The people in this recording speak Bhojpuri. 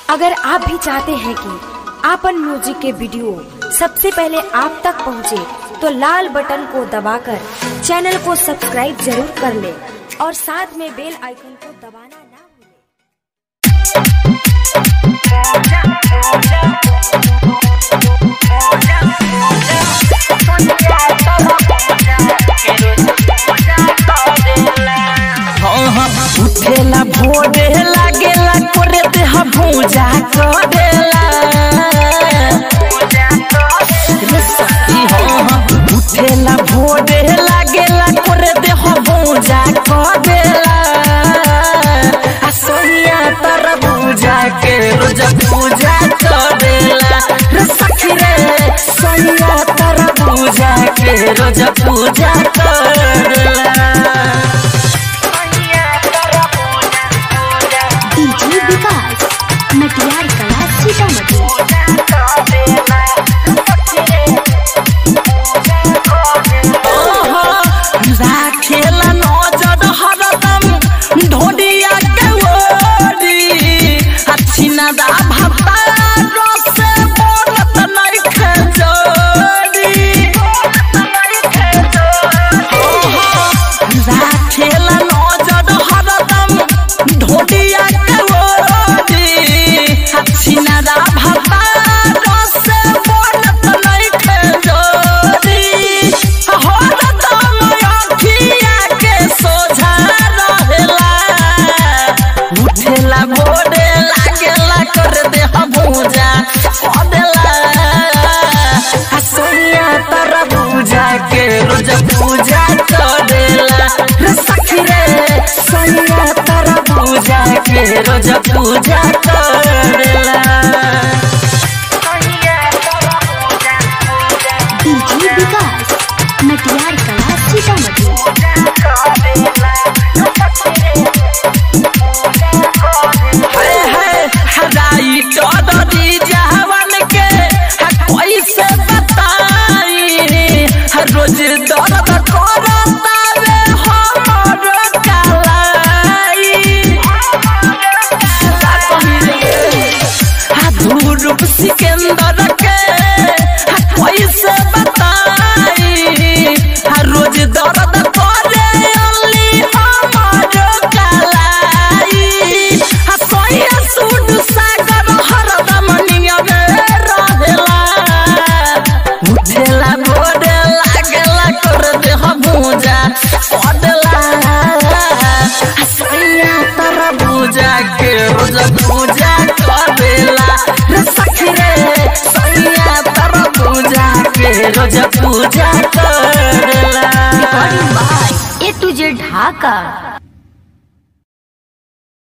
अगर आप भी चाहते हैं कि आपन म्यूजिक के वीडियो सबसे पहले आप तक पहुंचे, तो लाल बटन को दबाकर चैनल को सब्सक्राइब जरूर कर ले और साथ में बेल आइकन को दबाना ना भूलें। हाँ हाँ उठेला भोरे लागेला करे देह भूजा करेला रे सखी हाँ हाँ उठेला भोरे लागेला करे देह भूजा करेला आ सोनिया तर भूजा के रोज पूजा करेला रे सखी रे सोनिया तर भूजा के रोज पूजा करेला डीजे विकास मटियार कला सीतामढ़ी राखेला नजर हरदम ढोडिया के ओरी हछिना दा भत्ता रसे बोलत नहीं खजोरी राखेला नजर हरदम ढोडिया के ओरी हछिना दा भत्ता रसे बोलत नहीं खजोरी हरदम अखिया के सोझा रहेला उठेला बोरे लागेला कर दे भूजा कदेला सोनिया तर पूजा के रोज पूजा करेला रे सखी रे सोनिया तर पूजा के रोज पूजा करेला डीजे विकास मटियार कला सीतामढ़ी हाय हाय हदाई चौधरी जहवन के कैसे बताई रोज दर्द करता रे हमर कलाई धूरुप सिकंदर के कैसे बताई रोज दर्द करे अली हमर कलाई सोया सुड सागर हरदम नियमे रहेला उठेला भोरे लागेला कर देह भूजा पडला सोया तर भूजा के रोज पूजा करेला रे सखी रे सोया तर भूजा के रोज पूजा करेला ए टू जेड ढाका